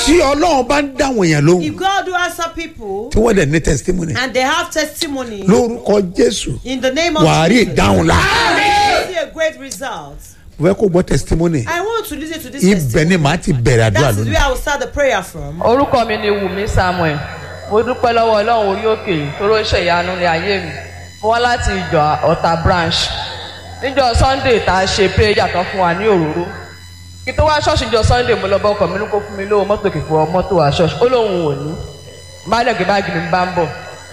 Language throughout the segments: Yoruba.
tí ọlọ́run bá ń dáwọn èèyàn lóhùn If God do answer people tí wọ́n dẹ̀ ní testimony and they have testimony lórúkọ jésù in the name of wàá rí Jesus, ìdáhùn la you see a great result. mo fẹ́ kó gbọ́ testimony I want to listen to this ibẹ̀ testimony. ni màá ti bẹ̀rẹ̀ àdúrà That is lónìí where I will start the prayer from. orúkọ mi ni wùmí samuel mo dúpẹ́ lọ́wọ́ ọlọ́run orí òkè tóró ṣe ìyanu ní ayé mi mo wá láti ìjọ ọ̀tà branch níjọ sunday tá a ṣe prayer kan fún wa ní òróró kí tó wá ṣọ́ọ̀ṣì níjọ sunday mo lọ bá ọkọ̀ mi ní kó fún mi lówó mọ́tò kìkọ́ mọ́tò wá ṣọ́ọ̀ṣì ó lóun ò ní bá dẹ̀ gbé báàgì mi bá ń bọ̀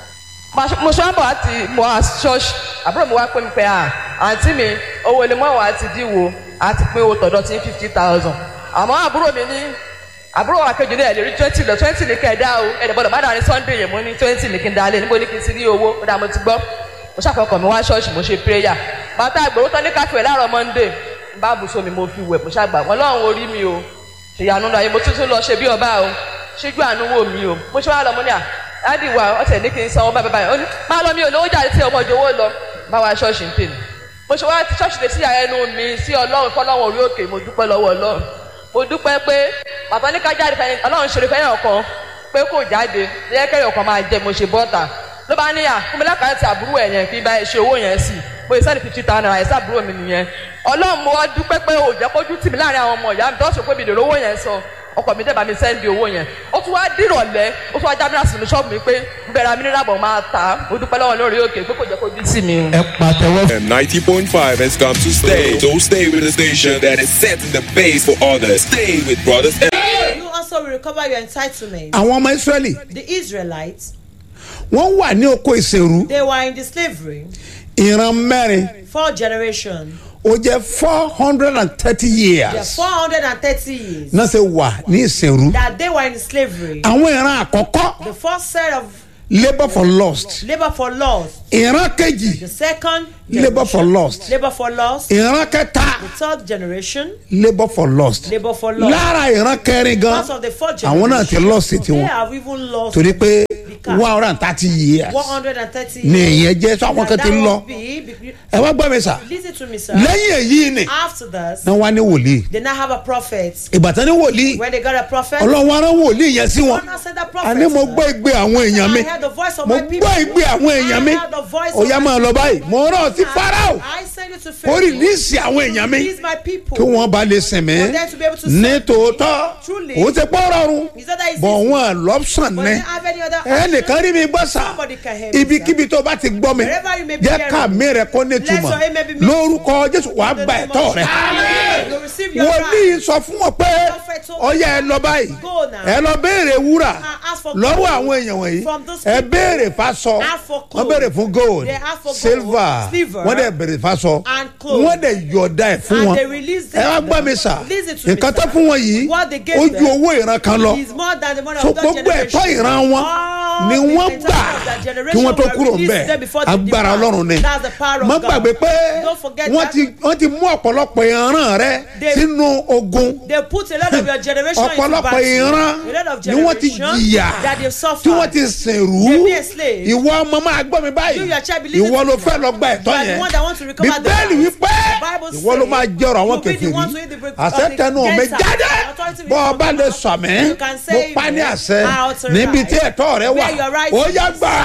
Ma- mo ṣe wá bọ̀ láti mo wá ṣọ́ọ̀ṣì àbúrò mi wá pé mi pé à àǹtí mi owó ilé mọ́ wa ti díwò àti pé owó tọ̀dọ̀ ti fifty thousand àmọ́ àbúrò mi ní àbúrò wa kejì ní ẹ̀ lè rí twenty lọ twenty ní kẹ̀dá o ẹ̀dẹ̀ bọ́dọ̀ má dàrí sunday yẹn mo ní twenty ní kí n dalẹ̀ níbo ní kí n ti rí owó ó dà mo ti gbọ́ mo ṣàfọkàn mi wá ṣọ́ọ̀ṣì mo ṣe prayer bàtà àgbòrò tán ní káfíń láàárọ̀ monday n bá bùsọ mi mo fi wẹ̀ mo ṣàgbà wọn lọ́run orí mi o ṣèyànú náà mo tún tún lọ ṣe bí ọba o ṣíjú àánú wò mí o mo ṣe wá lọ mo ní à dáàdì wa ọ̀tẹ̀ ní kí n san owó báyìí báyìí ó ní máa lọ mi ò lówó jáde tí ọmọ ìjọwọ́ lọ bá wa ṣọ́ọ̀ṣì ń tè ní mo ṣe wá ti ṣọ́ọ̀ṣì lè sí ẹnu mi sí ọlọ́run fọlọ́run orí òkè mo dúpẹ́ lọ́wọ́ ọlọ́run mo dúpẹ́ pé bàbá ní ká jáde fẹ́yìn ọlọ́run ṣeré fẹ́yìn ọ̀kan pé kò jáde lẹ́yìn kẹ́yìn ọ̀kan máa jẹ mo ṣe bọ́ta ló bá níyà fún mi lákàtà àbúrò ẹ̀ yẹn kí n bá ẹ ṣe owó yẹn sí mo ìsẹ́ni fifty thousand naira ẹ̀sẹ̀ àbúrò mi nìyẹn ọlọ́run mo wá dúpẹ́ pé ò jẹ́ kójú tì mí láàrin àwọn ọmọ ìyá mi tó ṣe pé mi lè rówó yẹn sọ ọkọ mi dẹ̀ bá mi sẹ́ndì owó yẹn ó tún wá dìrọ̀lẹ́ ó tún wá jábínà sínú ṣọ́ọ̀bù mi pé bẹ̀rẹ̀ amíníràbọ̀ máa tà á mo dúpẹ́ lọ́wọ́ lórí òkè pé kò jẹ́ kójú tì mí. ẹ pàtẹ́wọ́ FM 90.5 has come to stay. So stay with the station that is setting the pace for others. Stay with Brothers You also will recover your entitlement. àwọn ọmọ israẹli The Israelites, wọ́n wà ní oko ìsèrú they were in the slavery ìran mẹ́rin for generation. ó jẹ́ four hundred and thirty They are years 430 years náà ṣe wà ní ìsèrú that they were in slavery. àwọn ìran àkọ́kọ́ The first set of labour for lost labor for loss. ìran kejì The second labour for generation, lost labor for loss. ìran kẹta The third generation labour for lost labor for loss. lára ìran kẹrin gan Part of the fourth àwọn náà ti generation, lost They tiwọn have even lost torí pé car. one hundred and thirty years 130 ni years. ìyẹn jẹ́ sọ àwọn kan ti That ń lọ would be, be- ẹ wá gbọ́ mi sà listen to me, sir. lẹ́yìn èyí ni After this, náà wá ní wòlíì they now have a prophet. ìbátan ní wòlíì When they got a prophet, ọlọ́run arán wòlíì yẹn sí wọn God now sent that prophet. àní mo gbọ́ ìgbé àwọn èèyàn mi I heard the voice of mo my people. gbọ́ ìgbé àwọn èèyàn mi I heard the voice ó of yá my máa lọ báyìí mo rán ọ sí farao I send you to ó Pharaoh. rìlíìsì àwọn èèyàn mi Release my people. kí wọ́n bá lè sìn mí For them to be able to ní serve tòótọ́ Truly. òun ti pọ́ rọrùn Is that that is bọ̀ easy? wọn lọ́pṣàn But ní they don't have any other option. ẹnìkan rí mi gbọ́ sà Somebody can hear me, ibikíbi tó bá ti gbọ́ mi Wherever you may be jẹ́ hearing ká mi rẹ̀ kó ní Let túmọ̀ your amen be made lórúkọ jésù wàá In the gba name ẹ̀tọ́ of rẹ̀ Jesus. You receive your wòlíì right. sọ fún wọn pé Prophet told ọyá ẹ lọ báyìí Go now. ẹ lọ béèrè wúrà And ask for lọ́wọ́ gold àwọn èèyàn wọ̀nyí from those ẹ people. béèrè fásọ Ask for wọ́n clothes. béèrè fún gold They ask for gold, silver silver, wọ́n dẹ̀ béèrè fásọ and clothes. wọ́n dẹ̀ yọ̀ọ̀da ẹ̀ fún And wọn they release ẹ wá them. gbọ́ mi sà Listen to me, nǹkan tó sir. fún wọn yìí What they gave ó ju them owó ìran kan lọ is more than the money so of that gbogbo generation. ẹ̀tọ́ ìran wọn All ni the wọ́n entitlement gbà of that kí generation wọ́n tó were kúrò released ńbẹ̀ to them before they agbára depart. ọlọ́run ni That's the power of má God. gbàgbé pé Don't forget wọ́n that. ti wọ́n ti mú ọ̀pọ̀lọpọ̀ ìran rẹ They- sínú ogun They put a lot of your generation into ọ̀pọ̀lọpọ̀ battle. ìran A lot of ni wọ́n ti generation jìyà that they've suffered. tí wọ́n ti sìnrú They've been enslaved. ìwọ ọmọ máa gbọ́ mi báyìí You, your child, believe ìwọ it ló or fẹ́ not. lọ gba ẹ̀tọ́ You are the yẹn one that want to recover the bíbélì right. wípé The Bible ìwọ ló says máa jọrọ àwọn you'll be the one to kẹfìrí eat the bread- àṣẹ of the tẹnu mi gangster. jáde Authority will bọ́ come ọba from lè us. sọ mí You can mo say pa ní it. àṣẹ I authorize. níbi tí ẹ̀tọ́ rẹ wà Where your right ó yá is. gbà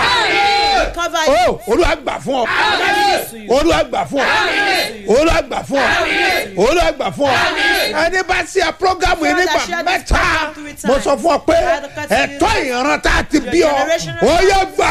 á Recover ó it. olúwa gbà fún ọ Recover it to you. olúwa gbà fún ọ olúwa gbà fún ọ olúwa gbà fún ọ ẹni bá ṣe à programu yìí nígbà mẹ́ta mo sọ fún ọ pé ẹ̀tọ́ ìran tá a ti bí ọ ó yẹ gbà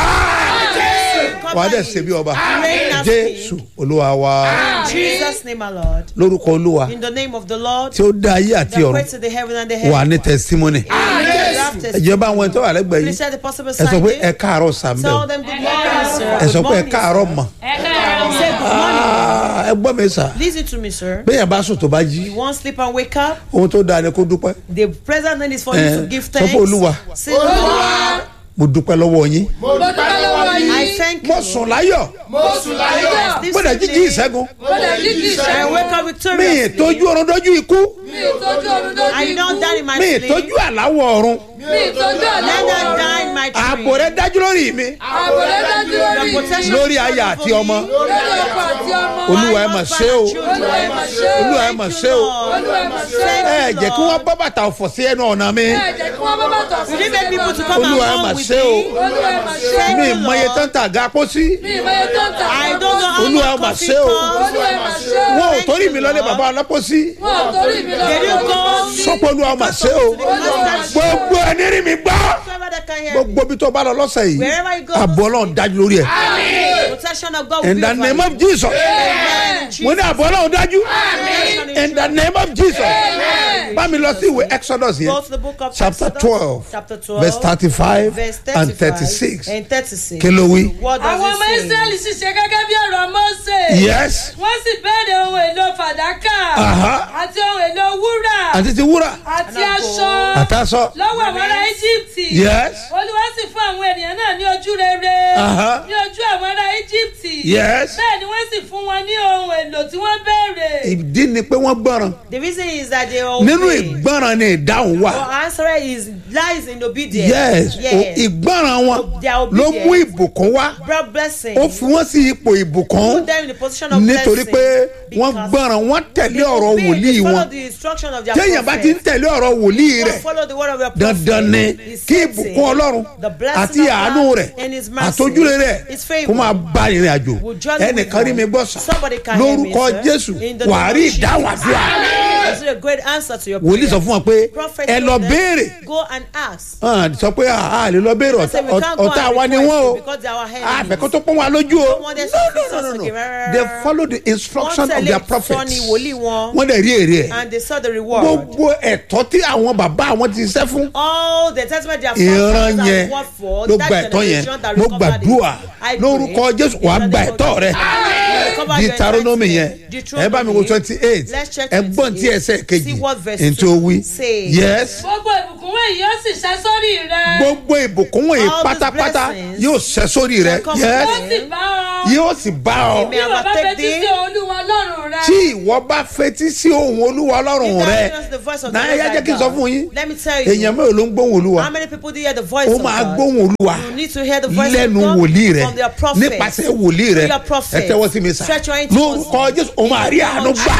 á wà á dẹ̀ ṣe bí ọba jésù olúwa wa In Jesus' name, our Lord. lórúkọ olúwa In the name of the Lord. tí ó dá ayé àti The ọ̀run way to the heaven and the wà ní heaven. testimony ìjọba àwọn ẹ̀tọ́ wà lẹ́gbẹ̀ẹ́ Please yìí say the possible ẹ sọ pé ẹ sign. káàárọ̀ sàmbẹ́ Tell them good morning, sir. ẹ Good sọ pé ẹ morning, káàárọ̀ sir. mọ̀ Say good morning. Ah, ẹ gbọ́ mi sà Listen to me, sir. bẹ́ẹ̀ bá sùn tó bá jí You won't sleep and wake up. ohun tó dáa ni kó dúpẹ́ The present need is for Eh, you to give sọ thanks. pé Olúwa. Say, Lord, mo dúpẹ́ lọ́wọ́ yín I thank mo you. sùn láyọ̀ This mo dẹ̀ jíjí evening, ìṣẹ́gun I wake up mi victoriously. ìtọ́jú ọ̀run dójú ikú I don't die in my mi sleep. ìtọ́jú àláwọ̀ ọ̀run Let not die in my my ààbò rẹ dream. dájú lórí mi ààbò rẹ dájú Your lórí mi protection lórí is aya over àti me. ọmọ lórí ọkọ àti ọmọ olúwa ẹ mà ṣe o olúwa ẹ mà ṣe o olúwa ẹ mà ṣe o olúwa ẹ mà ṣe o ẹ jẹ́ kí wọ́n bá bàtà ọ̀fọ̀ sí ẹnu ọ̀nà mi ẹ jẹ́ kí wọ́n bá bàtà You didn't make people to come Olúwa ẹ along mà with ṣe o. me. olúwa ẹ mà ṣe o mi ìmọye tán tà ga pósí mi ìmọ̀ye tó ń tà I don't know how Olúwa ẹ much mà coffee ṣe o. costs. olúwa ẹ mà ṣe o wọn ò torí mi lọlé bàbá ọlọ́pọ̀sí wọn ò torí mi lọ Can you go sọpọ̀ olúwa mà ṣe o gbogbo ẹni rí mi gbọ́ whoever that can hear me. gbogbo bí tó bá lọ lọ́sẹ̀ yìí Wherever you go. àbọ̀ ọlọ́run dájú lórí ẹ̀ Protection of God will in be the over name you. of jesus Amen. mo ní àbọ̀ ọlọ́run dájú Protection is in the true. name of jesus bá mi lọ sí ìwé exodus Go yẹn to the book of chapter Exodus, twelve chapter 12, verse thirty-five verse and 35 thirty-six and 36. kí ló wí. What does àwọn ọmọ it say? israẹli sì ṣe gẹ́gẹ́ bí ọ̀rọ̀ mọ́sẹ̀ yes wọ́n sì bẹ̀rẹ̀ ohun èlò fàdákà Aha. àti ohun èlò wúrà àti ti wúrà àti aṣọ àtàsọ lọ́wọ́ àwọn ará íjíbítì yes olúwa sì fún àwọn ènìyàn náà ní ojú rere Aha. ní ojú àwọn ará íjíbítì Yes. bẹ́ẹ̀ ni wọ́n sì fún wọn ní ohun èlò tí wọ́n béèrè ìdí ni pé wọ́n gbọ́ràn The reason is that they are nínú obey. ìgbọ́ràn ni ìdáhùn wà Our answer is lies in obedience. yes o- Yes. ìgbọ́ràn wọn Their ló obedience mú ìbùkún wá brought blessing. ó fi wọ́n sí ipò ìbùkún Put them in the position of nítorí blessing. pé wọ́n because gbọ́ràn wọ́n tẹ̀lé they ọ̀rọ̀ obey, wòlíì they follow wọn the instruction of their téèyàn bá ti ń prophet. tẹ̀lé ọ̀rọ̀ wòlíì Don't rẹ̀ follow the word of your prophet. dandan ni His kí setting, ìbùkún ọlọ́run the blessing àti of àánú God rẹ̀ and his mercy, àtojúre rẹ̀ his favour kó máa bá ìrìn àjò will journey with ẹnìkan rí mi gbọ́ sà Somebody can hear me, lórúkọ sir. jésù In the wàá name rí of ìdáhùn Jesus. àdúrà This is a great answer to your wòlíì sọ prayer. fún wọn pé Prophet ẹ told lọ them, béèrè Go and ask. hàn sọ pé a lè lọ béèrè Say, we can't go ọ̀tá and wa ni request wọ́n o it because they are our enemies. àfẹ́kọ́ tó pọ́n wa lójú o want them to no fix no us no no again. Rárá. they follow the instruction Wọ́n of their tẹ̀lé prophet ìtọ́ni wòlíì wọn. wọ́n dẹ̀ rí èrè ẹ̀ And they saw the reward. gbogbo ẹ̀tọ́ tí àwọn bàbá àwọn ti ṣẹ́ fún all the testament their ìran forefathers yẹn have worked for ló that gba ẹ̀tọ́ yẹn generation that mo recovered gbàdúrà it. I pray lórúkọ jésù in wàá the gba name of ẹ̀tọ́ rẹ Jesus. Recover your deuteronomy yẹn entitlement. ẹ bá mi wo twenty eight Let's check ẹgbọ́n tí 28. ẹsẹ̀ kejì See what verse ntí two ó wí says. yes gbogbo ìbùkún wọ̀nyí yóò sì ṣẹ́ sórí rẹ gbogbo ìbùkún wọ̀nyí All these pátápátá blessings yóò ṣẹ́ sórí rẹ shall come yes yóò sì bá ọ yóò sì bá ọ Amen. bí wọ́n bá overtake fetí thee. sí olúwa ọlọ́run rẹ tí ìwọ bá fetí sí ohun olúwa ọlọ́run If rẹ that is the voice of the náà Lord ẹ thy jẹ́ kí n sọ God, fún yín Let me tell you. èèyàn mélòó ló ń gbóhùn olúwa How many people do you hear the voice ó of máa God? gbóhùn olúwa You need to hear the voice lẹ́nu of God wòlíì rẹ from their prophet. nípasẹ̀ wòlíì rẹ Through your prophet. ẹ tẹ́wọ́ sí mi sá Stretch your hands lórúkọ towards jésù ó máa rí àánú gbà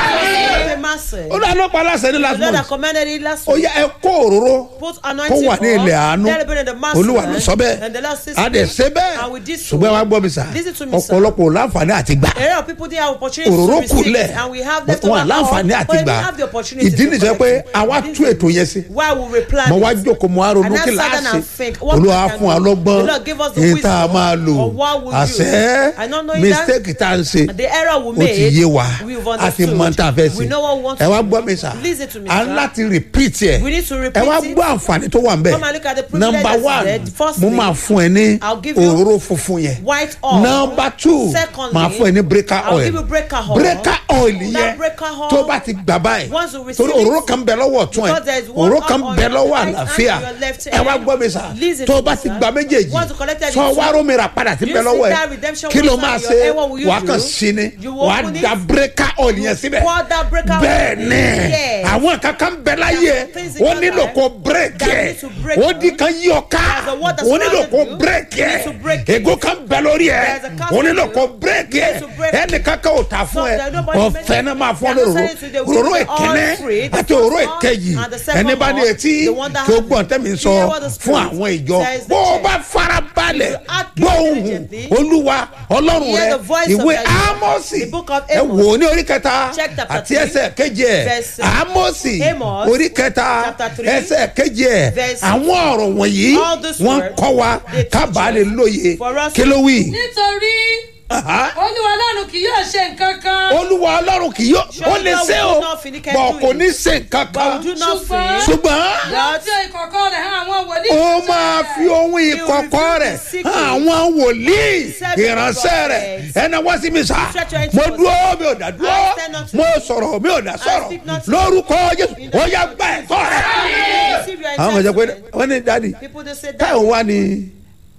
ó lọ àlọ́ pa aláṣẹ ní The last Lord that month commanded it last ó week. yá ẹ kó òróró Put kó anointing wà ní ilẹ̀ àánú Let it be in the master. olúwa ló sọ And the bẹ́ẹ̀ Lord says a dẹ̀ ṣe And we bẹ́ẹ̀ did so. ṣùgbọ́n wàá gbọ́ mi sá Listen to me, sir. ọ̀pọ̀lọpọ̀ ò láǹfààní àti gbà A lot of people didn't have opportunity òróró to receive kúlẹ̀ it, and we have left wọn láǹfààní àti but we gbà have the opportunity ìdí to nìjẹ́ pé collect it. àwa This tú is ètò yẹn sí Why we replan mo wá it. jókòó mo wá ronú And I kí sat down láàṣì and think, what olúwa we can fún wa do. lọ́gbọ́n The Lord give us the èyí tá a wisdom máa lò of what we àṣẹ use. I don't know that. mistake tá a ń ṣe The error we ó made, ti yé wa we've a ti understood. mọ tá a fẹ́ We ṣe know what we want ẹ to wá do. gbọ́ mi sà Listen to me, a ń sir. láti repeat ẹ̀ We need to ẹ repeat wá it. gbọ́ àǹfààní tó wà ń bẹ̀ Come and look at the privilege number that's one there. Firstly, mo máa fún ẹ ní I'll give you òróró funfun yẹn white oil. number two Secondly, máa fún ẹ ní breaker I'll oil give you breaker oil. breaker oil That yẹn breaker oil, tó bá ti gbà báyìí once you receive torí it, òróró kan bẹ lọ́wọ́ ọ̀tún ẹ̀ because there is one òróró kan on bẹ your lọ́wọ́ right hand àlàáfíà and your left ẹ wá hand. gbọ́ mi sà Listen tó to bá me, ti sir. gba méjèèjì Once you collected sọ it, wá rómìnira padà sí You bẹ see lọ́wọ́ that ẹ̀ redemption kí ló wisdom máa in your ṣe hand, what will you wà á do? kàn sí ni You wà á open it, da breaker oil yẹn síbẹ̀ pour that breaker oil. bẹ́ẹ̀ ni Yes. àwọn kankan bẹ láyé There are things in ó your nílò life kó break that ẹ̀ need to break ó di kan yí ọ ká There's a word that's ó nílò surrounded kó you. break You ẹ̀ need to break it. ègò kan bẹ lórí ẹ̀ There's a castle ó nílò you. kó break You ẹ̀ need to break ẹnì kankan ò ta fún ẹ So, nobody ọ̀fẹ́ náà máa fún ọ They're not lóró selling to the òróró weak, all ìkíní free. The àti òróró first one ìkejì and the second ẹni bá ní one, etí the one that kí ó has gbọ́n tẹ́mi the- sọ hear what the fún Spirit àwọn ìjọ says the bó o church. bá fara balẹ̀ act gbọ́ ohùn diligently, olúwa ọlọ́run hear rẹ the voice of ìwé the Lord. ámọ́sì The book of ẹ Amos. wò ó ní orí kẹta Check chapter àti three, ẹsẹ̀ kejì ẹ̀ verse, ámọ́sì Amos, orí kẹta chapter three, ẹsẹ̀ kejì ẹ̀ verse, àwọn ọ̀rọ̀ wọ̀nyí all these wọ́n words, kọ́ wa they teach kábàá lè us lóye for us kí ló wí. nítorí Aha. olúwa ọlọ́run kì yóò ṣe nǹkan kan olúwa ọlọ́run kì yóò ó lè God ṣe will o not finish bọ̀ doing kò it. ní ṣe nǹkan But kan we do not Ṣùgbọ́n- fear. ṣùgbọ́n yóò fi ìkọ̀kọ̀ rẹ̀ hàn àwọn wòlíì ó máa fi ohun ìkọ̀kọ̀ rẹ̀ hàn àwọn wòlíì ìránṣẹ́ rẹ̀ ẹnà wá sí mi sá mo dúró mi ò dá dúró mo sọ̀rọ̀ mi ò dá sọ̀rọ̀ lórúkọ jésù ó yá gbà ẹ̀tọ́ rẹ̀. Receive your àwọn kan jẹ́ pé entitlement. wọ́n ní dádì People they say that táwọn wá ní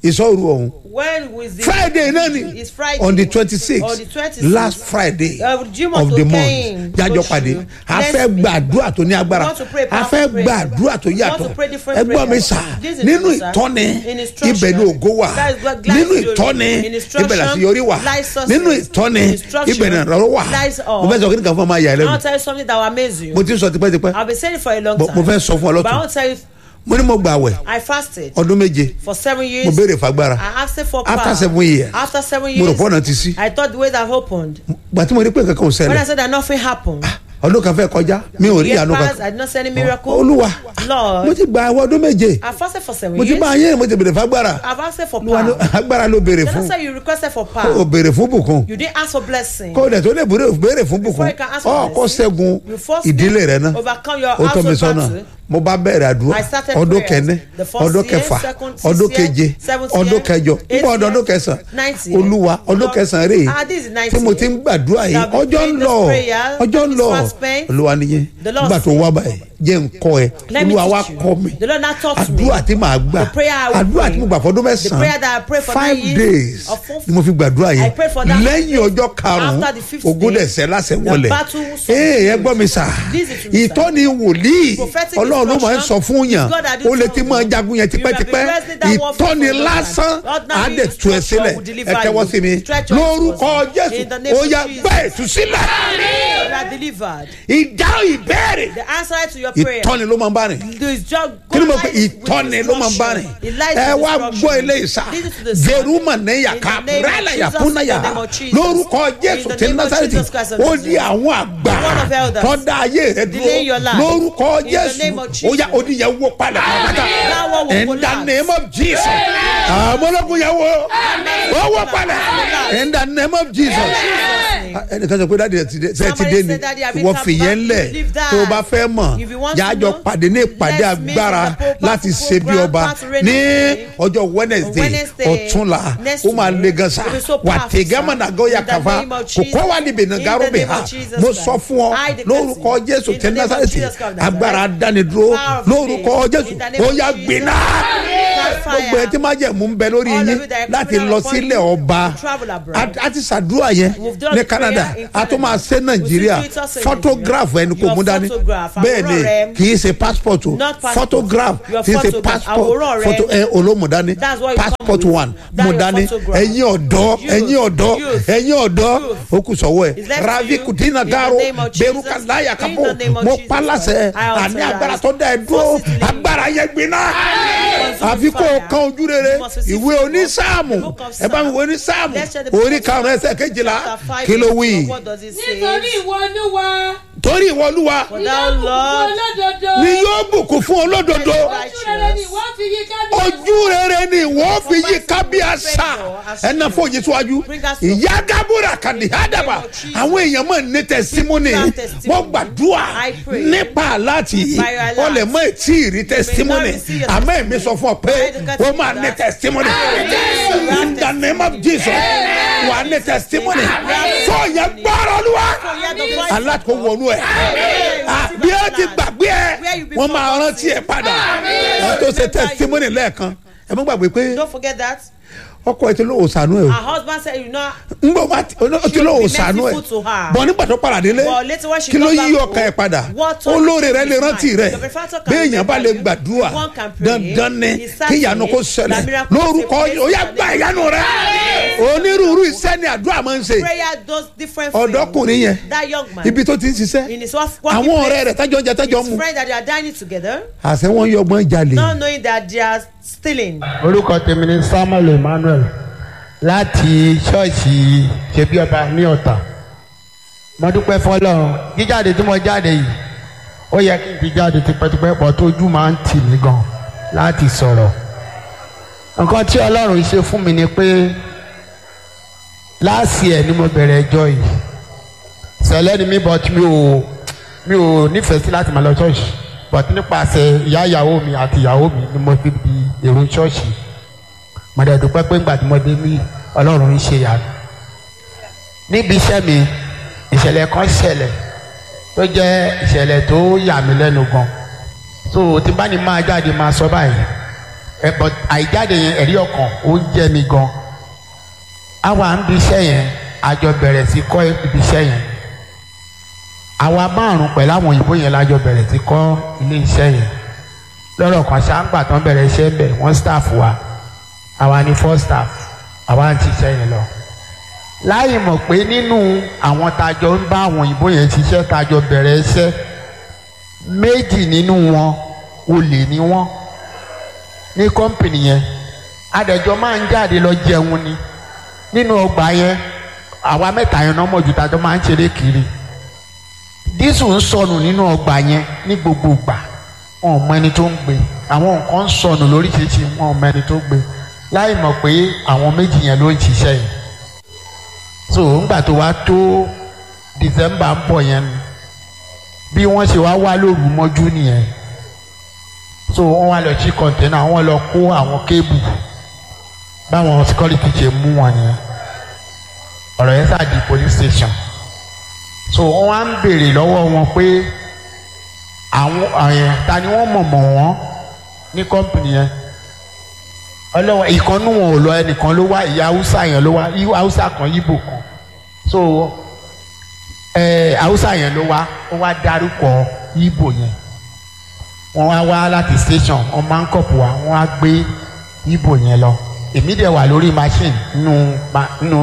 ìsọ̀rù ọ̀hún when was the friday náà ni it's friday on the twenty six on the twenty six last friday Uh, Jimoh of tó the kẹ́yìn month jájọ oṣù pàdé a next fẹ́ week. gbàdúrà tó ní agbára We want to pray a powerful fẹ́ prayer. gbàdúrà tó We want yàtọ̀ to pray different ẹgbọ́n mi prayers. sà This is nínú true, sir. ìtọ́ni In instruction. ibẹ̀ ni ògo wà That is what lies nínú glory. ìtọ́ni In instruction, ibẹ̀ làti yọrí wà lies success. nínú ìtọ́ni In instruction, ibẹ̀ ni ìrànlọ́wọ́ wà lies all. mo fẹ́ sọ kí ni kan fún ọmọ ayà I lẹ́nu want to tell you something that will amaze you. mo ti ń sọ tipẹ́tipẹ́ I've been saying it for a long But time. mo fẹ́ sọ fún ọ But I lọ́tún want to tell you, mo ní mo gbà wẹ̀ I fasted ọdún méje for seven years. mo béèrè fagbára I asked for After power. seven years, After seven mo rò years, pọ́nà ti sí I thought the way that opened. gbà tí mo rí pé nǹkan kan ò When I ṣẹlẹ̀ said that nothing happened, ọdún kan fẹ́ kọjá mi ò rí years ìyanu passed, kankan I did not see any miracle. olúwa Lord, mo ti gba àwọn ọdún méje I fasted for seven mo ti years. bá yín mo ti béèrè fagbára I've asked for Olúwa ló- power. agbára ló béèrè Then I fún said you requested for o power. béèrè fún bùkún You didn't ask for blessing. kó o dẹ̀ tó lè béèrè béèrè fún Before bùkún you can ask for ọ kó blessing, ṣẹ́gun you first ìdílé rẹ náà overcome your ó tọ́ mi household sọ́nà battle. mo bá bẹ̀rẹ̀ àdúrà I started ọdún prayers. kẹ́ni The first ọdún year, kẹfà second, ọdún sixth year, keje seventh ọdún year, kẹjọ eighth nígbà ọdún year, ọdún kẹsàn ninth year. olúwa ọdún Lord, kẹsàn rèé ah, this is ninth tí mo year. ti ń gbàdúrà yìí That we ọjọ́ ń prayed this lọ prayer, ọjọ́ ń this lọ fast pain. olúwa nìyẹn The Lord nígbà tó said, wá báyìí jẹ́ ń kọ́ ẹ Let me olúwa wá teach you. kọ́ mi The Lord now taught me. àdúrà tí màá gbà The prayer I will àdúrà pray. tí mo gbà fọdún The prayer that I mẹ́sàn-án prayed for five nine years days of full- ni mo fi gbàdúrà I yẹn prayed for that lẹ́yìn ọjọ́ karùn-ún After the fifth ogún day, dẹ̀sẹ̀ lásẹ̀ the wọlé battle was ee ẹ gbọ́ mi sà This is true, sir. ìtọ́ni wòlíì Prophetic ọlọ́run ló máa ń sọ instruction fún yàn is God that ó did lè tell ti you. máa jagun yẹn You have been tipẹ́tipẹ́ wrestling that war for ìtọ́ni so long lásán time. Lord, now á the dẹ̀ tú ẹ instruction sílẹ̀ will deliver ẹ tẹ́wọ́ you. sí mi Stretch your lórúkọ hands jésù in the name ó of yá Jesus. gbá ètú sílẹ̀ You are delivered. ìdáhùn ìbéèrè The answer to your prayer. ìtọ́ni ló máa ń bá rìn There is just kí ni mo pe God lies with ìtọ́ni ló máa ń bá rìn instruction. It lies ẹ with wá instruction. gbọ́ eléyìí sá Listen to the song. veruma neya In the ká name of rálá Jesus, yàpúnáyà in the name of Jesus. lórúkọ In jésù the tí name of násàrẹ́tì Jesus Christ of ó Nazareth. di àwọn àgbà The word of elders. tọ́da ayé rẹ Delay your dúró life. lórúkọ In the jésù name of ó yá Jesus. oníyẹn wó padà pátá That one will in the collapse. name of jesus àmọ́lọ́kùn yẹn wó ó wó padà in the name of jesus ẹnìkan sọ pé dáàdi ẹ ti dé ṣe ti Somebody dé ni said, "Daddy, I've been ìwọ come fìyẹn back. lẹ̀ Leave that. tó o bá fẹ́ mọ̀ If you want to jájọ know, pàdé ní ìpàdé let's meet agbára in the Pope láti Powerful ṣe bí Program, ọba Pastor René ní Day. ọjọ́ wednesday Wednesday, ọ̀túnla next ó máa week, le gan sa it will be so wà powerful, tẹ̀gẹ́mọ̀ sir. náà gọ́yà In the kàfa name of kò Jesus. kọ́ wà níbi In the nàgàrò name bẹ̀ of ha Jesus mo Christ. sọ fún ọ I declare lórúkọ to you, jésù in tẹ the name of násàlẹ̀tì Jesus Christ, agbára dánidúró Power of lórúkọ faith. jésù In the name ó of yá Jesus. gbiná Catch fire. gbogbo ẹ tí máa jẹ mú un bẹ lórí All yín of you that are láti coming lọ upon sílẹ̀ you ọba to travel abroad. A- a ti ṣàdúrà yẹn We've done ní prayer canada in a tún máa ṣe Canada. nàìjíríà We still do it also in photograph Nigeria. ẹni kò Your mú dání photograph, bẹ́ẹ̀ ni àwòrán rẹ. kì í ṣe passport o Not passport. photograph Your kì í ṣe photograph, passport àwòrán rẹ. photo ẹ olómù dání That's what you passport come with. one That's mú your dání photograph. ẹ̀yin ọ̀dọ́ Youth. ẹ̀yin ọ̀dọ́ Youth. ẹ̀yin ọ̀dọ́ Youth. ó kù sọ́wọ́ ẹ̀ It's left to ravi you. kudina In the garo name of Jesus. beruka láyà In kápò the name of mo Jesus pa láṣẹ Christ. I àní authorize. agbára tó dá ẹ dúró Positively. agbára yẹn gbiná Consume àfi kó o fire. kan ojú rere You must receive ìwé favor. onísáàmù The book of ẹ bá mi Psalm. wo onísáàmù Let's share the book orí of karùn-ún ẹsẹ̀ Chapter kejìlá five, kí ló verse wí twelve. What does it say? nítorí ìwọ olúwa torí ìwọ olúwa For ni thou yóò bùkún Lord olódodo ni yóò bùkún fún olódodo ojú rere ni wọ́n fi yí kábíyèsí. ojú rere ni wọ́n fi yí kábíyàsá ẹnà fòye síwájú ìyá gábúrà kàdí àdàbà àwọn èèyàn mọ̀ ní tẹsítímọ́nì wọ́n gbàdúrà nípa aláàtì wọ́n lè mọ ètí ìrí tẹsítímọ́nì àmọ́ èmi sọ fún ọ pé wọ́n máa ní tẹsítímọ́nì in the name of jesus wà á ní tẹsítímọ́nì fọyín gbọ́rọ̀ olúwa aláàtò wọnú ẹ̀ bí ó ti gbàgbé ẹ wọ́n máa rántí ẹ padà wọ́n tó ṣe tẹsítímọ́nì lẹ́ẹ̀kan ẹ mọ́ gbàgbé pé Don't forget that. ọkọ ẹ ti lóò sànú ẹ o Her husband said, you know, ngbọ bá ti o ti lóò sànú ẹ merciful to her. bọ nígbà tó padà délé But later when she kí ló got yí back ọkàn ẹ home, padà what told olóore him rẹ is lè rántí fine. rẹ The benefactor can béèyàn bá lè remember you. gbàdúrà One can pray. dandan ni It's certain kí ìyanu kó that ṣẹlẹ̀ miracle lórúkọ take place ó yá in the gba name of ìyanu rẹ onírúurú iṣẹ́ ni àdúrà máa ń ṣe prayer does different things. ọ̀dọ́kùnrin yẹn That young man. ibi tó ti ń ṣiṣẹ́ in his work- working àwọn place, ọ̀rẹ́ rẹ̀ tájọ́ jẹ tájọ́ mu his friend that they are dining together, àṣẹ wọn yọgbọ́n jalè not knowing that they are stealing. orúkọ tèmi ni samuel emmanuel láti ṣọ́ọ̀ṣì ṣebí ọba ní ọ̀tà mo dúpẹ́ fọlọ́run jíjáde tí mo jáde yìí ó yẹ kí n ti jáde tipẹ́tipẹ́ pọ̀ tójú máa ń tì mí gan láti sọ̀rọ̀ nǹkan tí ọlọ́run ṣe fún mi ni pé láàsì ẹ̀ ni mo bẹ̀rẹ̀ ẹjọ́ yìí sẹ̀lẹ̀ ni mi but mi ò mi ò nífẹ̀ẹ́ sí láti máa lọ ṣọ́ọ̀ṣì but nípasẹ̀ ìyá ìyàwó mi àti ìyàwó mi ni mo fi di èrò ṣọ́ọ̀ṣì mo dẹ̀ dúpẹ́ pé ńgbà tí mo dé ní ọlọ́run ń ṣe yàrá níbi iṣẹ́ mi ìṣẹ̀lẹ̀ kan ṣẹlẹ̀ tó jẹ́ ìṣẹ̀lẹ̀ tó yà mí lẹ́nu gan so tí bá ní máa jáde máa sọ báyìí ẹ but àìjáde yẹn ẹ̀rí ọkàn ó ń jẹ́ mi gan àwa ń bi iṣẹ́ yẹn àjọ bẹ̀rẹ̀ sí kọ́ ibi iṣẹ́ yẹn àwa márùn pẹ̀lú àwọn òyìnbó yẹn lájọ bẹ̀rẹ̀ sí kọ́ ilé iṣẹ́ yẹn lọ́rọ̀ kan ṣáńgbà tán bẹ̀rẹ̀ iṣẹ́ ń bẹ̀ wọ́n staff wa àwa ni four staff àwa ń ṣiṣẹ́ yẹn lọ láì mọ̀ pé nínú àwọn tajọ ń bá àwọn òyìnbó yẹn ṣiṣẹ́ tajọ bẹ̀rẹ̀ iṣẹ́ méjì nínú wọn olè ni wọ́n ní kọ́mpìnì yẹn adẹ̀jọ́ máa ń jáde lọ jẹun ni nínú ọgbà yẹn àwa mẹ́ta yẹn náà mọ̀jú tajọ máa ń ṣeré kiri dísù ń sọnù nínú ọgbà yẹn ní gbogbo ìgbà wọn ò mọ ẹni tó ń gbé àwọn nǹkan ń sọnù lóríṣiríṣi wọn ò mọ ẹni tó gbé láì mọ̀ pé àwọn méjì yẹn ló ń ṣiṣẹ́ yìí so ńgbà tó wá tó december ń bọ̀ yẹn ni bí wọ́n ṣe wá wá lóru mọ́jú nìyẹn so wọ́n wá lọ sí kọ̀ǹtẹ́nà wọ́n lọ kó àwọn kébù báwọn security ṣe mú wọn nìyẹn ọ̀rọ̀ yẹn sáà di police station so wọ́n wá ń béèrè lọ́wọ́ wọn pé àwọn àyẹn ta ni wọ́n mọ̀ mọ̀ wọ́n ní kọ́mpìnì yẹn ọlọ́wọ́ ìkànnù wọn ò lọ ẹnìkan ló wá ìyá haúsá yẹn ló wá haúsá kan yíbò kan so ẹ haúsá yẹn ló wá ó wá dárúkọ yíbò yẹn wọ́n wá wá láti station wọ́n máa ń kọ̀pù wá wọ́n á gbé yíbò yẹn lọ èmi dẹ̀ wà lórí machine nínú nínú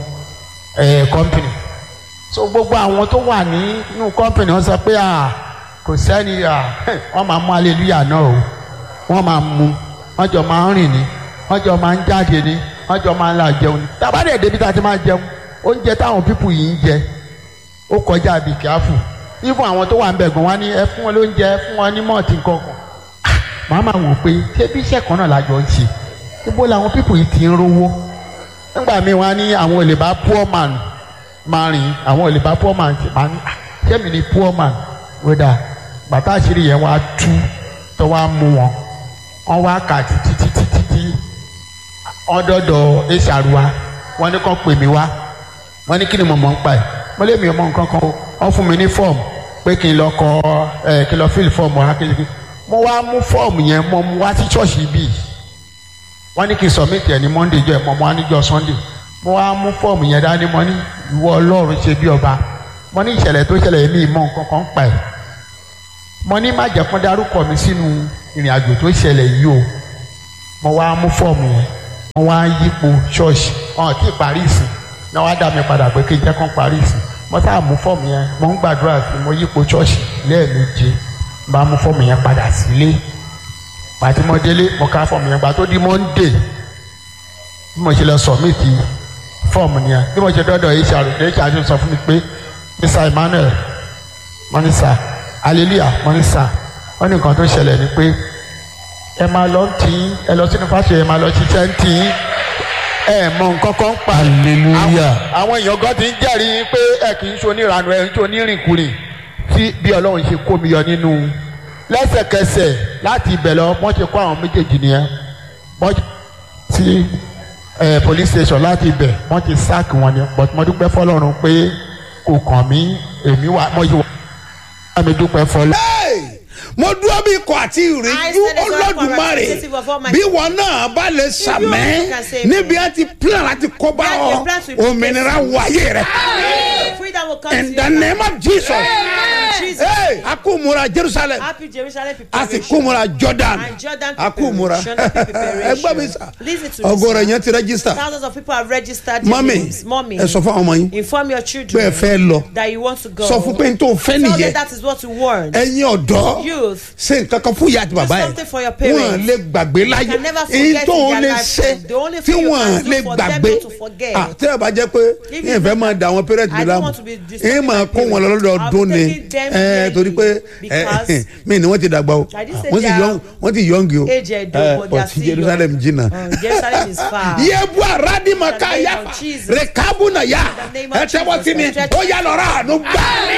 ẹ company so gbogbo àwọn tó wà nínú company wọ́n sọ pé à kò sẹ́ni à wọ́n máa mú hallelujah náà o wọ́n máa mú wọ́n jọ máa ń rìn ní wọ́n jọ máa ń jáde ní wọ́n jọ máa ń la jẹun ní tàbádẹ́ débi tá a ti máa jẹun oúnjẹ táwọn pípù yìí ń jẹ ó kọjá àbí kíáfù ifun àwọn tó wà ń bẹ̀ gan wá ní ẹ fún wọn lóúnjẹ ẹ fún wọn ní mọ́ọ̀tì kankan màá máa wò pé ṣé bí iṣẹ́ kan náà lájọ ń ṣe ibo làwọn pípù yìí ti ń rówó nígbà míì wọ́n á ní àwọn olè bá poor man máa rìn àwọn olè bá poor man máa ní ṣé mi ni poor man wíńdà bàtà àṣírí yẹn wá tú tó wá mú wọn wọ́n wá kà títí títí títí ọdọọdọ ẹsàrúwa wọ́n ní kàn pè mí wá wọ́n ní kí ni mo mọ̀ ń pa ẹ̀ mo lé mi ọmọ nǹkan kan o wọ́n fún mi ní fọ́ọ̀mù pé kí n lọ kọ ẹ kí n lọ fíìlì fọ́ọ̀mù wa kékeré mo wá mú fọ́ọ̀mù yẹn mo mú wá sí ṣọ́ọ̀ṣì bíi wọ́n ní kí n sọ̀mìtì ẹ̀ ní monday jọ ẹ̀ mọ́ mo wá níjọ́ sunday mo wá mú fọ́ọ̀mù yẹn dání mo ní ìwọ ọlọ́run ṣe bí ọba mo ní ìṣẹ̀lẹ̀ tó ṣẹlẹ̀ èmi ìmọ̀ nǹkan kan pa ẹ̀ mo ní má jẹ́ kán dárúkọ mi sínú ìrìn àjò tó ṣẹlẹ̀ yìí o mo wá mú fọ́ọ̀mù yẹn mo wá yípo ṣọ́ọ̀ṣì ọ̀hún tí parí ìsìn náà wá dá mi padà pé kí n jẹ́ kán parí ìsìn mo sáà mú fọ́ọ̀mù yẹn mo ń gbàdúrà sí mo yípo ṣọ́ọ̀ṣì lẹ́ẹ̀méje bá mú fọ́ọ̀mù yẹn padà sílé pàtí mo délé mo ká fọ́ọ̀mù yẹn gbà tó di monday bí mo ṣe lọ sọ̀mìtì fọ́ọ̀mù yẹn bí mo ṣe dọ́dọ̀ hr hr sọ fún mi pé mr emmanuel mọ́nísà hallelujah mọ́nísà wọ́n ní nǹkan tó ṣẹlẹ̀ ni pé ẹ máa lọ tí ẹ lọ sínú fásitì ẹ máa lọ ṣiṣẹ́ ń tí ẹ mọ nǹkan kan pa Hallelujah. àwọn èèyàn kan ti ń jẹ́rìí pé ẹ kì í ṣe onírànú ẹ ń ṣe onírìnkùnrin tí bí ọlọ́run ṣe kó mi yọ nínú lẹ́sẹ̀kẹsẹ̀ láti ibẹ̀ lọ wọ́n ti kó àwọn méjèèjì nìyẹn wọ́n ti ẹ police station láti ibẹ̀ wọ́n ti sáàkì wọn ni but mo dúpẹ́ fọlọ́run pé kò kàn mí èmi wà mo yìí wà mi dúpẹ́ fọlọ́. Hey! mo dúró bí ikọ̀ àti ìrìnjú I stand as one olódùmarè representative of Almighty. bí wọn náà bá lè sàmẹ́ can say níbi á ti plan láti kó bá That ọ your plans will be òmìnira wáyé rẹ Freedom will come in to the you. name of jesus Jesus. Hey, a kú múra jerusalem Happy Jerusalem a sì preparation. kú múra jordan And Jordan a kú múra preparation, preparation. ẹgbẹ́ mi sà Listen to me, ọgọ́rọ̀ sir. yẹn ti rẹ́gísítà Thousands of people have registered their mọ́mì names. Mommy, ẹ sọ fún àwọn ọmọ yín inform your pé ẹ children fẹ́ lọ that you want to go. sọ fún pé n tó fẹ́ Tell them nìyẹn that is what you want. ẹ̀yin ọ̀dọ́ Youth. ṣe nǹkan kan fún ìyá àti bàbá ẹ̀ something for your parents. wọ́n lè gbàgbé láyé can never èyí forget tó in ń their lè lifetime. ṣe The only tí thing you wọ́n can do lè for them gbàgbé not to forget. Ah, tí ẹ bá jẹ́ pé If yín fẹ́ you- máa da àwọn parents mi I don't láàmú want to be disturbing yín máa my kó wọn parents. lọ́dọọdún I'll be ni taking them ẹ yearly torí pé because mí ni wọ́n ti dàgbà o I didn't say wọ́n ti they yọ̀ǹg are wọ́n ti yọ̀ǹgì o aged, Eh, but they are but still Jerusalem young. jìnnà. Uh, Jerusalem is far. yebu aradi maka In the name yafa of Jesus. rekabu na ya In the name of ẹ tẹ́wọ́ Jesus. sí mi Stretch ó yà lọ́ra àánú gbà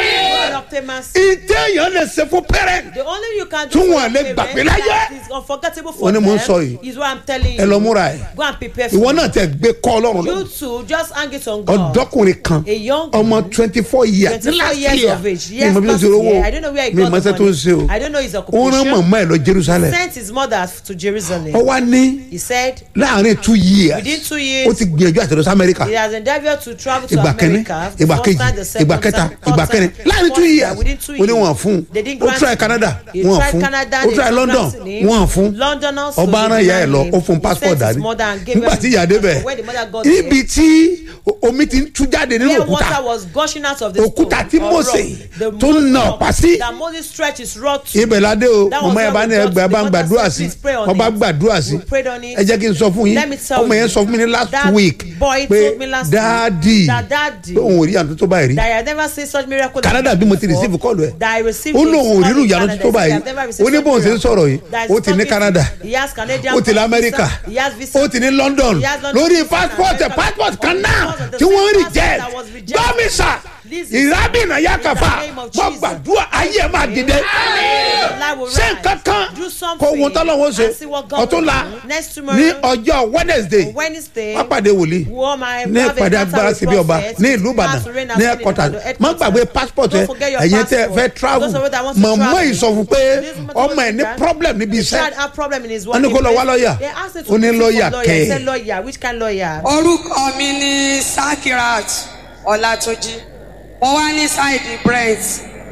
can obtain mercy. ìtẹ̀yàn lè ṣe fún parent The only you can Tí do for wọn lè your gbàgbé parents láyé. that is unforgettable for Ó ní them mò ń sọ yìí. is what I'm telling ẹ lọ you. múra ẹ Go and prepare for ìwọ it. náà tẹ gbé kọ́ ọlọ́run You lọ too, just hang it on God. ọ̀dọ́kùnrin kan A young ọmọ twenty four years 24 last years year of age. mi Yes, mọ bí ó last ṣe rówó year. I don't know where he mi got mọ the ṣe tó ń ṣe o money. I don't know his ó rán occupation. màmá ẹ lọ jerusalem Sent his mother to Jerusalem. ó wá ní He said láàrin two years within two ó years ti gbìyànjú àti lọ sí amẹ́ríkà he has endeavoured to travel to ìgbà kẹ́ni America. the ìgbà first kejì time, the second ìgbà kẹta time, third ìgbà kẹrin time, láàrin two fourth years time, within two ó ní wọn years. fún They didn't ó grant try him. canada He wọn tried fún Canada, ó they try didn't london grant him. wọn fún London also ọba they aran ìyá ẹ denied lọ him. ó fún He passport sent his dání mother and gave nígbà tí everything. ìyá débẹ̀ When the mother got ibi tí omi ti ń tú jáde nínú Where òkúta water was gushing out of the Òkúta stone tí or Mósè rock, the tó ń nà rock ọ̀pá sí. that Moses stretched his rod to. ibẹ̀ ládé o That was mọ̀mọ́ ẹ where bá we ní got ẹgbẹ́ to. bá ń The gbàdúrà mother sí said, "Please pray on ọba it." gbàdúrà sí We prayed on it. ẹ jẹ́ kí n sọ fún yín Let me tell ọmọ yẹn you, sọ fún mi ní last that week boy pé told me last dáàdì week that daddy- pé òun ò rí àtúntò tó báyìí rí that I had never seen such miracle. Canada bí mo ti receive before. call ẹ that I received ó his lóun ò call rírun in ìyanu Canada. tó He said, báyìí "I've never received ó ní such bóun ṣe ń miracle." sọ̀rọ̀ yìí That is ó ti ní talking- Canada he has Canadian ó ti ní visa, America he has visa. ó ti ní London He has London lórí visa, passport America- passport kan on náà because of the tí same wọ́n passport reject that was rejected. gbọ́mísà This is- ìrábìnà yàkàfà in the name of wọ́n Jesus. gbàdúrà ayé ẹ̀ máa dìde Life will ṣé rise. nǹkan kan Do something kó ohun tọ́lọ́wọ́ ṣe and see what God ọ̀tún will la do. Next ní tomorrow, ọjọ́ Wednesday on Wednesday, wọ́n pàdé wòlíì wọ́n máa ní have a ìpàdé encounter agbára with síbi ọba prophet. ní ìlú Ìbàdàn Pastor Reina ní Sini ẹ̀kọ́tà Ìbàdàn, má headquarters. gbàgbé passport ẹ Don't forget your ẹ̀yin tẹ́ ẹ passport. fẹ́ travel Those of you that want to màmá travel. yìí sọ fún pé This woman ọmọ told ẹ̀ me ní that problem níbi The child iṣẹ́ have problem in his Wọ́n ní working kó lọ wá place. lọ́ọ̀yà. They asked him Ó to ní look for lọ́ọ̀yà lawyer. kẹ́ He ẹ̀. said lawyer. Which kind lawyer? orúkọ mi ní sakirat ọlátúnjì mo wá ní ṣáìdì brent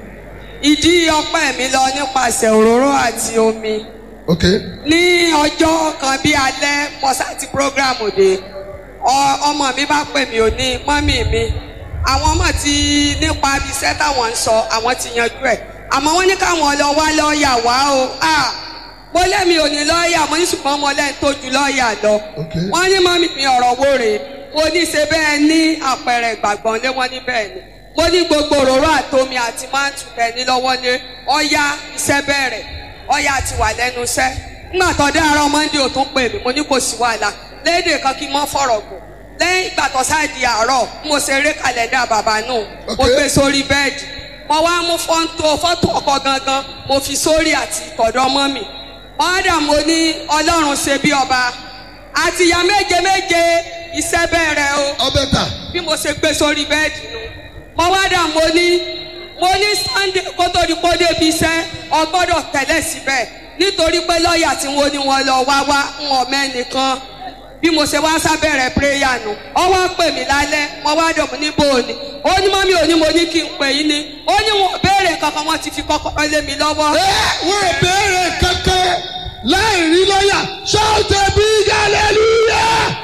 ìdí ọpẹ́ mi lọ nípasẹ̀ òróró àti omi Okay. ní ọjọ́ kan bí alẹ́ mọ́sáàtì prógrámù dé ọ- ọmọ mi bá pè mí ò ní mọ́mì mi àwọn ọmọ ti nípa iṣẹ́ táwọn ń sọ àwọn ti yanjú ẹ̀ àmọ́ wọ́n ní káwọn lọ wá lọ́ọ̀yà wá o Ah, mo lẹ́mi ò ní lọ́ọ̀yà mo ní ṣùgbọ́n mo lẹ́ni tó ju lọ́ọ̀yà lọ Okay. wọ́n ní mọ́mì mi ọ̀rọ̀ wo rèé mo ní ṣe bẹ́ẹ̀ ní àpẹẹrẹ ìgbàgbọ́n lé wọ́n ní bẹ́ẹ̀ ni mo ní gbogbo òróró àtomi àti máàtù tẹ̀ ní lọ́wọ́ lé ọ̀ya iṣẹ́ bẹ̀rẹ̀ ọ̀ya ti wà lẹ́nu iṣẹ́ nígbà tó dé àárọ̀ mọ́ndé ò tún pè mí mo ní kò sí wàhálà léde kan kí n mọ́ fọ̀rọ̀ gùn lẹ́yìn ìgbà tó sáàdì àárọ̀ mo ṣe eré kàlẹ́ndà bàbá náà mo Okay. gbé sórí bẹ́ẹ̀dì mo wá mú fọ́ńtò fọ́tò ọkọ̀ gangan mo fi sórí àti ìtọ̀dọ̀ mọ́ mi ọ̀dà mo ní ọlọ́run ṣe bí ọba àti ìyá méje méje iṣẹ́ bẹ̀rẹ̀ o Ọbẹ̀ ta. bí mo ṣe gbé sórí bẹ́ẹ̀dì nu mo wá dà mo ní mo ní sunday kó tó di kó débi iṣẹ́ ọgbọ́dọ̀ tẹ̀lé síbẹ̀ nítorí pé lọ́ọ̀yà tí wọ́n ní wọn lọ wá wá ń wọ̀ mẹ́nìkan bí mo ṣe wá sábẹ̀rẹ̀ prayer nu ọ wá pè mí lálẹ́ mo wá dọ̀ mo ní bò ó ní ó ní mọ́mí ò ní mo ní kí n pè yín ni ó ní wọn ò béèrè kankan wọn ti fi kọ́kọ́rọ́ lé mi lọ́wọ́. Ẹ wọ́n ò béèrè kankan láì rí lọ́yà. Shout a big hallelujah.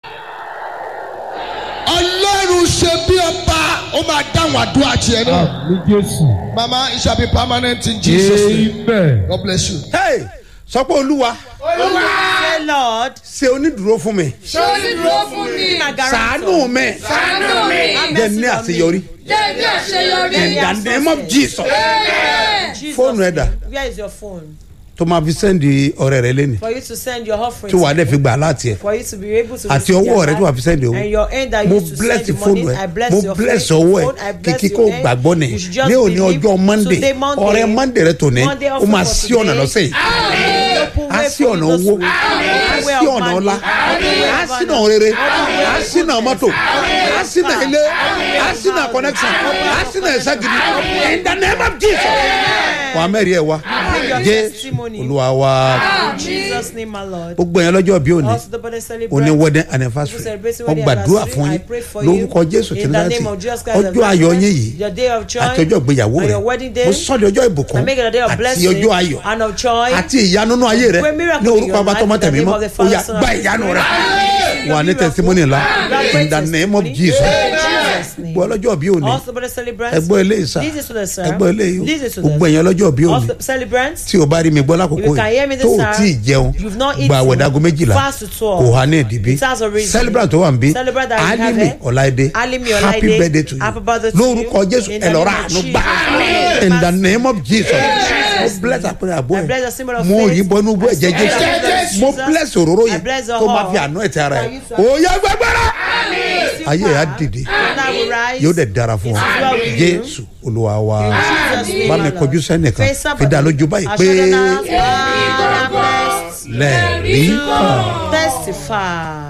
Ọlọ́run ṣe bí ọba ó máa dáhùn àdúrà tiẹ̀ náà. ní jésù. Mama it shall be permanent in Jesus name. amen. God bless you. hey sọ pé olúwa Say Lord, ṣe onídùúró fún mi ṣé o ní dúró fún mi. my guarantor. ṣàánú mi ṣàánú mi. Have jẹ́ mercy ní on me. àṣeyọrí jẹ́ ní àṣeyọrí. in the name of Jesus Amen. Jesus Phone name. reader. Where is your phone? tó máa fi sẹ́ndì ọ̀rẹ́ rẹ lẹ́nu For you to send your offering. tí wàá dẹ̀ fi gbà láti ẹ̀ For you to be able to àti receive ọwọ́ their rẹ tí wàá fi sẹ́ndì owó And your end that mo you used to bless send the fóònù money. ẹ I bless mo your bless phone, ọwọ́ ẹ I bless kìkì your kó hand. gbàgbọ́ ni You should just ní òní believe. ọjọ́ monday Today, Monday. ọ̀rẹ́ monday rẹ tòní Monday ó also máa for sí ọ̀nà today. lọ́sẹ̀ yìí Open á way sí for ọ̀nà you this owó week. á Open way sí of ọ̀nà money. ọlá Open way á of sí honor. ọ̀nà rere Open way á of sí ọ̀nà goodness. mọ́tò á sí ọ̀nà ilé á sí ọ̀nà house. connection á sí ọ̀nà ẹ̀sẹ̀ gidi in the name of jesus wà á mẹ́rin ẹ̀ wá Bring your jẹ́ testimony. olúwa wa In Jesus' name, my Lord. gbogbo yẹn lọ́jọ́ bí òní Also, the body celebrate. òní wedding People anniversary celebrating wọ́n wedding gbàdúrà anniversary. fún I yín pray for lórúkọ you. jésù In tí the láti name of Jesus Christ of ọjọ́ ayọ̀ yín Nazareth, yìí your day of joy àti ọjọ́ ìgbéyàwó and rẹ your wedding day. mo sọ de ọjọ́ ìbùkún I make it a day of àti blessing ọjọ́ ayọ̀ and of joy. àti ìyanu nínú ayé rẹ Great miracle ní in orúkọ your abatọmọ life, in the tẹ̀mí name mọ́ of the ó Father, yá Son, and gba Holy ìyanu rẹ Spirit. wà ní testimony ńlá in the name of jesus Jesus' name. gbọ́ ọlọ́jọ́ bí òní Also, the celebrants. ẹgbọ́ ilé ìsà Listen to the sir. ẹgbọ́ ilé yìí Listen to gbogbo the ẹ̀yàn ọlọ́jọ́ bí òní Also, celebrants. tí o bá rí mi gbọ́ lákòókò If you can hear me yìí this tó o time, tí ì jẹun you've not gba eaten, àwẹ̀dàgọ́ méjìlá fast to twelve. kò há ní ìdìbí It has a reason. celebrant tó wà ń bí Celebrant that we have alimi here. ọláìdé Alimi happy Ọláìdé, birthday to you happy birthday to lórúkọ you. jésù In the ẹ lọ ra name of àánú Jesus. gbà Amen. in the name of jesus mo Jesus' bless name. àpẹẹrẹ àbọ̀ I bless the ẹ̀ symbol of mo faith. yí bọ́nú bọ́ ẹ̀jẹ̀ I bless jésù Jesus. mo bless òróró I yẹn bless the tó máa whole. fi àánú ẹ̀ tẹ ara I ẹ̀ use to- òye gbẹgbẹrẹ ayé ẹ̀ á dìde Now we rise. yóò dẹ̀ dára fún ọ It is well with you. jésù olúwa wa In Jesus' name, bá mi Lord. kọjú sẹ́nìkan Face up. fi dá lójú báyìí pé Assurance, God, I'm blessed. lẹ́ẹ̀rí kan. Testify.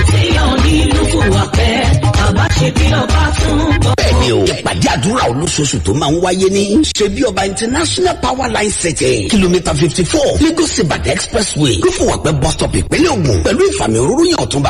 bẹ́ẹ̀ni o ìpàdé àdúrà olóṣooṣù tó máa ń wáyé ní ṣebí ọba international power line setting kìlómítà fifty four lagos ibadan expressway kófòwàpẹ́ bus stop ìpínlẹ̀ ògùn pẹ̀lú ìfàmì òróró yàn ọ̀túnba